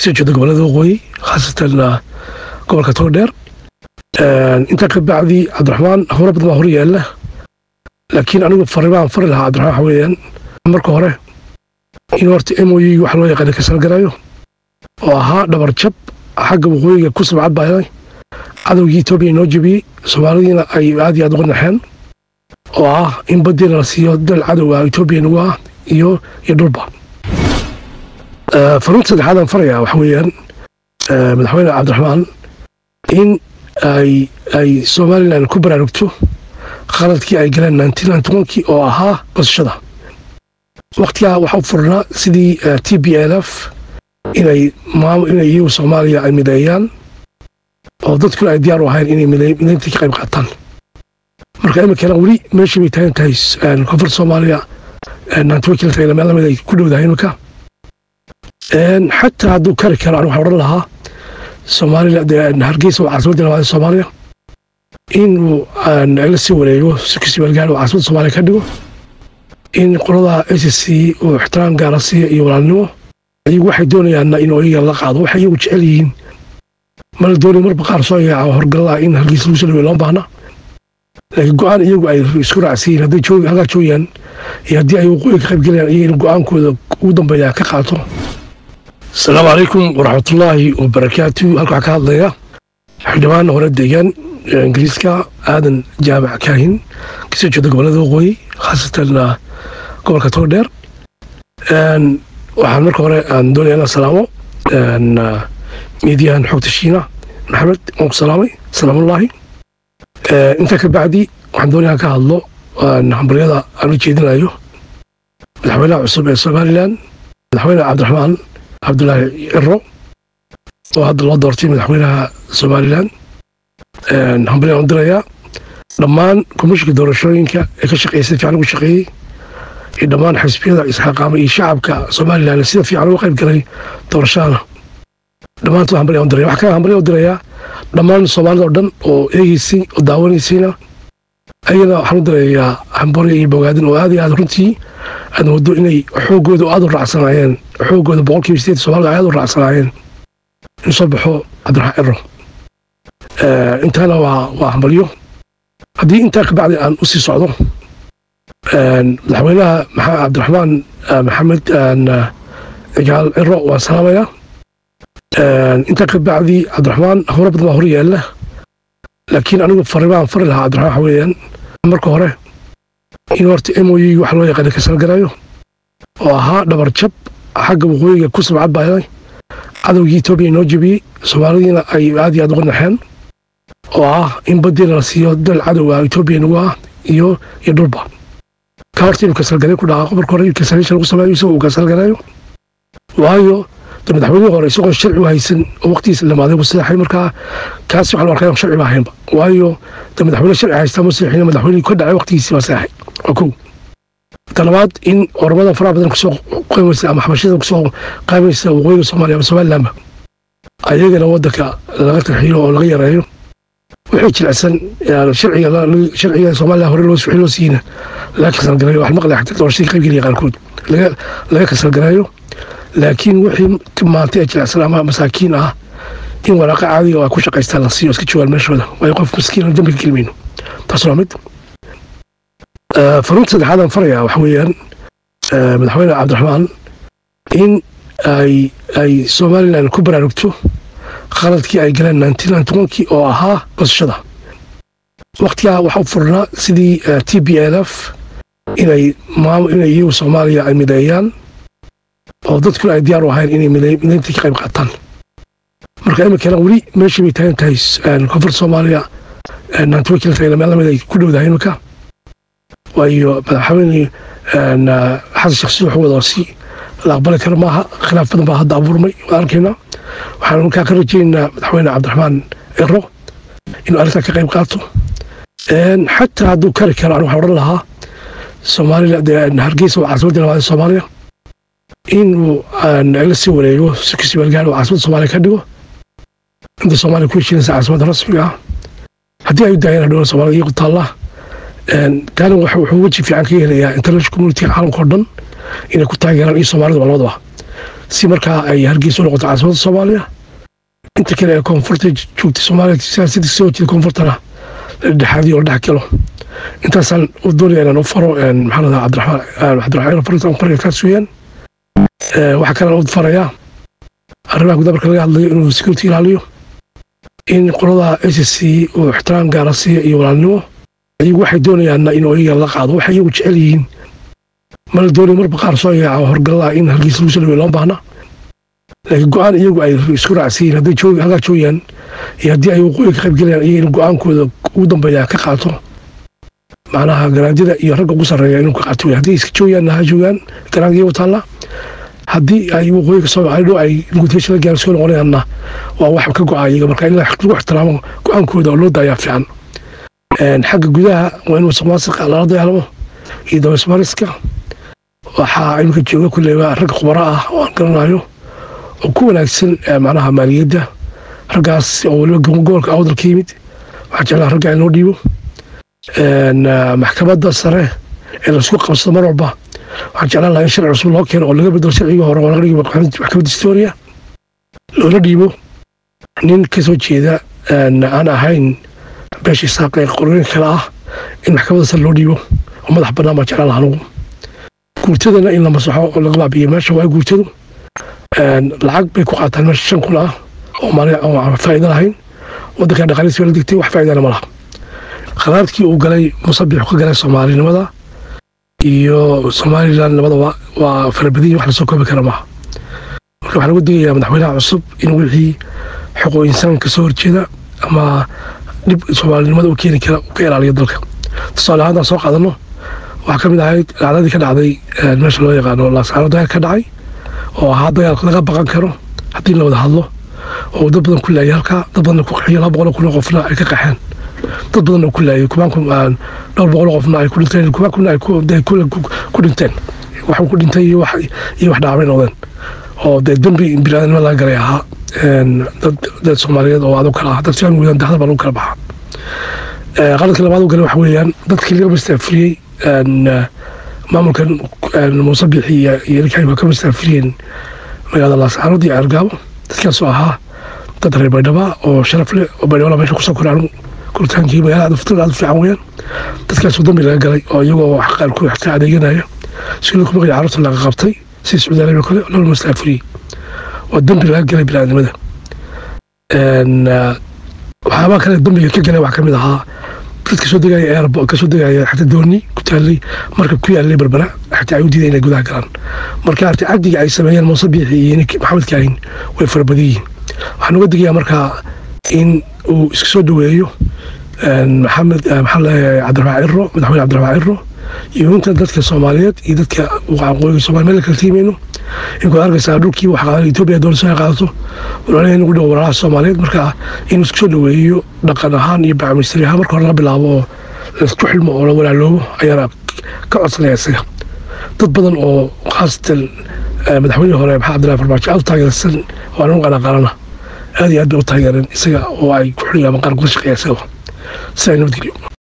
kasoo jeeda gobolada waqooyi khaasatan gobolka togdheer intaa ka bacdi cabdiraxmaan howlo badan baa hor yaalla laakiin anigu farimaan fari lahaa cabdiraxmaan waxa weeyaan marka hore in horta m o u wax loo yaqaana ka salgarayo oo ahaa dhabar jab xagga waqooyiga ku sabcad baaday cadowgii etoobiya inoo jebiyey soomaalidiina ay aad iyo aad uga naxeen oo ah in baddiina la siiyo dal cadow ah etoobiya nagu ah iyo iyo dhulba fariinta saddexaadaan farayaa waxa weeyaan madaxweyne cabdiraxmaan in ay ay somalilan ku baraarugto khaladkii ay galeen kii oo ahaa qosashada wakhtigaa waxa u furnaa sidii t b l f inay inay iyagu soomaaliya ay mideeyaan oo dadkuna ay diyaar u ahayn inay mideynta ka qayb qaataan marka iminkana weli meeshii bay taagan tahay koonfur soomaaliya meel lamid ay ku dhowdahay iminka xataa hadduu kari karo an waxaan odhan lahaa soomaaliya hargeysa waa caasimadda labaad ee soomaaliya inuu la sii wareego sikisi meelgaar oo caasimadda soomaaliya ka dhigo in qolada s c uu ixtiraam gaara siiya iyo walaalnimo iyagu waxay doonayaanna inuu iyaga la qaado waxay iyagu jecel yihiin mala doonay marba qaar soo yaaca horgalaa in hargeysa lagu soo dhaweey loo baahna laakiin go-aan iyagu ay isku raacsiyiin hadday joog halkaa joogaan iyo haddii ay waqooyi ka qaybgelayaan iyaga in go-aankooda ugu dambeeya ka qaato asalaamu calaykum waraxmatullaahi wabarakaatu halka waxaa ka hadlaya xildhibaan hore deegaan ingiriiska aadan jaamac kaahin kasoo jeeda gobolada waqooyi khaasatan gobolka togdheer waxaan marka hore aan doonaya inaan salaamo miidiyahan xogta shiina maxamed waan ku salaamay salaamullaahi intaa ka bacdi waxaan doonaya ka hadlo hambaryada aan u jeedinayo madaxweynaha cusub ee somalilan madaxweyne cabdiraxmaan cabdulaahi ciro oo hadda loo doortay madaxweynaha somalilan hambalyan u dirayaa dhammaan komishinka doorashooyinka ee ka shaqeysay fiican ugu shaqeeyey iyo dhammaan xisbiyada isxaqaamay iyo shacabka somalilan sida fiican uga qayb galay doorashadana dhammaantood hambalyan u diraya waxaa kale hambalyan u dirayaa dhammaan soomaalida oo dhan oo eegeysay oo daawanaysayna ayagana waxaan u dirayaa hambarya iyo bogaadin oo aad iyo aad runtii aad moodo inay xoogooda aad u raacsanaayeen xoogooda boqolkiiba sideed soomaalida aad u raacsanaayeen in soo baxo cabdiraxmaan ciro intaana waa waa hambalyo haddii intaa ka bacdi aan u sii socdo madaxweynaha cabdiraxmaan maxamed gaal ciro waan salaamayaa intaa ka bacdi cabdiraxmaan howlo badan baa hor yaalla laakiin anigu farimaan fari lahaa cabdiraxmaan waxa weeyaan marka hore in horta m o u wax loo yaqaana ka salgarayo oo ahaa dhabar jab xagga waqooyiga ku sabcad baaday cadowgii etoobiya inoo jebiyey soomaalidiina ay aad iyo aad uga naxeen oo ah in baddiina la siiyo dal cadow ah etoobiya nagu ah iyo iyo dhulba ka horta inuu kasalgaray ku dhaqaaqo marka hore kasalation lagu sameeyo isagoo uu kasalgarayo waayo de madaxweynihii hore isagoo sharci u haysan oo waqtigiisa dhamaaday buu seexay markaa kaasi waxaan u arkaa inaan sharci ba ahaynba waayo de madaxweyne sharci haystaa ma seexin madaxweynihii ka dhacay waqtigiisii baa seexay waa kow talabaad in oramadan faraha badan kusoo qaymaysa ama xabashada kusoo qaymaysa waqooyiga soomaaliya ama somalilandba ayagana waddanka laga tarxiilo oo laga yareeyo wixii jilicsan sharciga sharciga soomaaliya hore loo wixii loo siiyna laga kasalgareeyo wax maqlay xataa doorashadii ka qaybgelaya qaarkood laga laga kasalgareeyo laakiin wixii maantay ee jilicsan ama masaakiin ah in waraaqa caadiga oo ay ku shaqaystaan la siiyo iska joogaan meeshooda waayo qof miskiin dambi ka gelmayno taas waa mid fariinta saddexaadaan farayaa waxa weeyaan madaxweyne cabdiraxmaan in ay ay somalilan ku baraarugto khaladkii ay galeen kii oo ahaa qosashada wakhtigaa waxa u furnaa sidii t b l f inay inay iyagu soomaaliya ay mideeyaan oo dadkuna ay diyaar u ahayn inay mideynta ka qayb qaataan marka iminkana weli meeshii bay taagan tahay koonfur soomaaliya meel lamid ay ku dhowdahay iminka waayo madaxweyne xasan sheekh si wuxuu wada si la aqbali karo maaha khilaaf badan baa hadda abuurmay waan arkaynaa waxaan markaa ka rajaynaynaa madaxweyne cabdiraxmaan ciro inuu arrintaa ka qayb qaato xataa hadduu kari karo an waxaan odhan lahaa soomaaliya hargeysa waa caasimadda labaad ee soomaaliya inuu la sii wareego sikisi meelgaar oo caasimadda soomaaliya ka dhigo inta soomaaliya ku heshiinaysa caasimadda rasmiga ah haddii ay u daayeen hadhowna soomaalida iyagu taallaa taana wuxuu weji fiican ka helayaa international community caalamka oo dhan inay ku taageeraan iyo soomaalida labadaba si markaa ay hargeysa u noqoto caasimada soomaaliya inta kale ee koonfurta joogta soomaaliya siyaasadda soo jeeda koonfurtana dhexaadiyo la dhex galo intaasaan u doonaya inaan u faro maxaa ladaa cabdiraxmaan cabdiraxmaan farintaan fariga kaas weeyaan waxaa kalean u farayaa arrimaha gudaha marka laga hadlayo inuu security ilaaliyo in qolada s c uu ixtiraam gaara siiyo iyo walaalnimo iyagu waxay doonayaanna inuu iyaga la qaado waxay iyagu jecel yihiin mala doonayo marba qaar soo yaaca horgallaa in hargeysa lagu soo dhaweyo loo baahna laakiin go-aan iyagu ay isku raacsiyiin hadday joog halkaa joogaan iyo haddii ay waqooyi ka qayb gelayaan iyaga in go-aankooda ugu dambeeya ka qaato macnaha garaanjada iyo ragga ugu sarreeya inuu ka qaato wey haddii iska joogaanna ha joogaan garaanka iyagu taalla haddii ay waqooyiga soo dhow ay negotiation la gaar soo noqonayaanna waa wax ka go-a iyaga marka in lagu ixtiraamo go-aankooda oo loo daayaa fiican xagga gudaha waa in musuqmaasuqa lala dagaalamo iyo dabaysmariska waxaa iminka jooga kulleyba rag khubaro ah oo aan garanayo oo ku wanaagsan macnaha maaliyadda raggaas oo weliba gobolka awdal ka yimid waxaa jeclaa ragga in loo dhiibo maxkamadda sare ee laisku qabsado mar walba waxaan jeclaan lahaa in sharci cusub loo keeno oo laga bedelo sharcigii hore oo laga dhigo maxkamadda historia loola dhiibo nin ka soo jeeda aan ahayn beesha isaaq ee qorooyinka kale ah in maxkamadda sare loo dhiibo oo madax bannaan baan jeclaan lahaa anugu guurtadana in la masaxo oo laga baabiyo meesha waa guurtadu lacag bay ku qaataan meesha shan kun ah oo maali oo faa'iido lahayn waddankan dhaqaalihiisa la degtay wax faa'iidana ma laha qaraarkii uu galay musabixu ka galay soomaalinimada iyo somalilan labadaba waa farabadiyi wax lasoo koobi kara maaha marka waxaa lagu digayaa madaxweynaha cusub in wixii xuquuq insaan ka soo horjeeda ama dhib soomaalinimada u keeni kara uu ka ilaaliyo dalka tusaale ahaan soo qaadano waxaa ka mid ahayd dhacdadii ka dhacday meesha loo yaqaano laasaano dagaal ka dhacay oo ahaa dagaal laga baqan karo haddii la wada hadlo oo dad badan ku laayay halkaa dad badan ku qaxiyo laba boqol kun oo qofna ay ka qaxeen dad badan oo ku laayay kumaanku dhowr boqol oo qofna ay ku dhinteen kumaankuna ay ku dhinteen waxuu ku dhintay iyo wax iyo wax dhaacmay noqdeen oo dee dembi biniaadanimo laga galay ahaa dad dad soomaaliyeed oo adoo kale ah dad fiican weeyaan dahda baa lagu kala baxaa qaladka labaad u galay waxa weeyaan dadkii laga mastaafuriyey maamulkan muuse bixi iyo ilkaay waa ka mastaafuriyeen magaalada laascaanood iyo ceergaabo dadkaasoo ahaa dad reer baydhaba oo sharaf leh oo baydhaba meesha kusoo koray anigu koritaankii magaalada fitrada aad u fiican weeyaan dadkaasoo dambi laga galay oo iyagoo wax qaarkood wax ka adeeganaya si lagu maqlay carruurta laga qabtay si sacuudi arabiya kale loola mastaafuriyey waa dambi laga galay biniaadnimada waxyaabaha kale dambiga ka galay waxaa ka mid ahaa dad kasoo degaya airport kasoo degaya xataa dooni ku taalay marka ku yaalay berbera xataa ay u diiday inay gudaha galaan marka arti cadiga ay sameeyeen muuse biixi iyo ninkii maxamed kaahin way farabadan yihiin waxaan uga digayaa markaa in uu iska soo dhaweeyo maxamed maxaa leeyahay cabdiraxmaan ciro madaxweyne cabdiraxmaan ciro iyo inta dadka soomaaliyeed iyo dadka waqooyiga soomaaliya meel kala tiimeyno inkoo arkaysaa dhulkii wax qaadan etoobiya doonayso ay qaadato walaalaheen ugu dhow walaalaha soomaaliyeed marka inuu isku soo dhaweeyo dhaqan ahaan iyo bacmistri ahaan marka hore laga bilaabo oo laisku xilmo oo la walaaloobo ayaana ka codsanaya isaga dad badan oo khaasatan madaxweynihii hore maxaa cabdillahi farmaajo aad u taageersan oo anigu qana qarana aad iyo aad bay u taageereen isaga oo ay ku xuliyaan qaar kula shaqeeya isaga si ay nabadgelyo